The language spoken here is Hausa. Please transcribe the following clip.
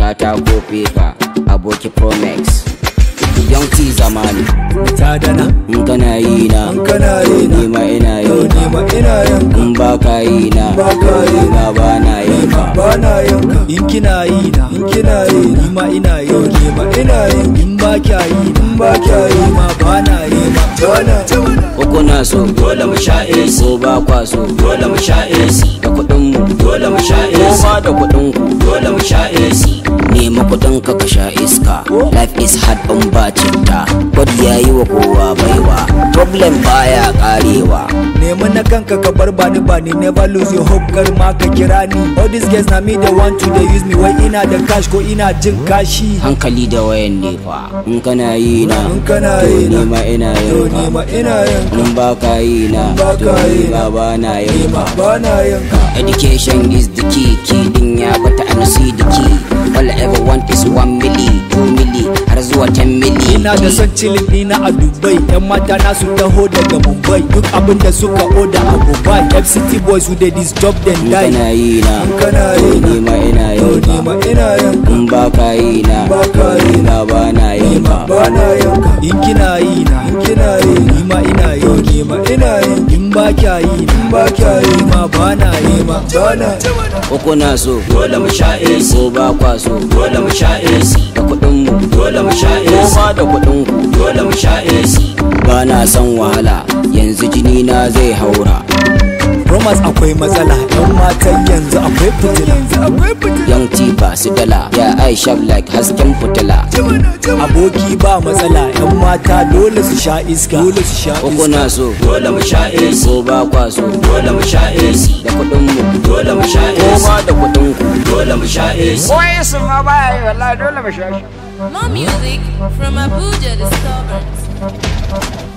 katako feka aboki promex yanki zamani ta dana in kana yi na in kana yi na ni ma ina yau yin ni ka ma ina yanka in ba ka yi na Ba ka yi ni ma ba na yin ka ba na yanka in kina yi na in kina yi na ni ma ina yi yau ni ma ina yin in ba kya yi na in ba kya yi ma ba na yi ma ba na uku na so dole mu sha AC ko ba kwa so dole mu sha AC da kuɗin mu dole mu sha AC ko ma da kuɗin ku dole mu sha AC nema kuɗin ka ka sha iska life is hard in ba citta God ya yi wa kowa baiwa problem baya karewa Nema na kanka ka bar bani bani never lose your hope kar ma ka kira ni all these girls na me they want to they use me wai ina da cash ko ina jin kashi hankali da wayan ne fa in kana yi na in kana to yi na ni ma ina yau yin ni ka ma ina yanka in ba ka yi na ba to ka ni yi ma na ba na ni yin ma ka ba na yanka Education is the key, key din ya bata and see the key. All I ever want is one milli, two milli, har zuwa 10 milli. Ina da son cilin ɗina a Dubai Yan mata na su taho daga Mumbai Duk abin da suka oda a Dubai FCT boys who they this job then In die kana yi na, In kana yi na ni ma ina Yau yin ni ma ka. ina yanka In ba ka yi na, Ba ka to yi ni ma ba na yin ka. ba na yanka In kina yi na In kina yi Ni ma ina yi Yau ni ma ina yi In ba kya yi na In ba kya yi ma ba na yi ma ba na Uku na so, dole mu sha AC. Ko ba kwa so, dole mu sha AC. Da kuɗin mu, dole mu sha AC. Ko ma da kuɗin ku, dole mu sha AC. Ba na son wahala, yanzu jini na zai haura. Romance akwai matsala Yan matan yanzu akwai fitila Young T ba su dala, ya I sharp like hasken fitila. Aboki ba matsala Yan mata dole su sha iska Dole su sha uku iska na so dole mu sha AC ko ba kwa so dole mu sha AC da kuɗin mu dole mu sha AC ko ma da kuɗin ku dole mu sha AC Boy, su ma baya yi wallahi dole mu sha shi. More music from Abuja Disturbance.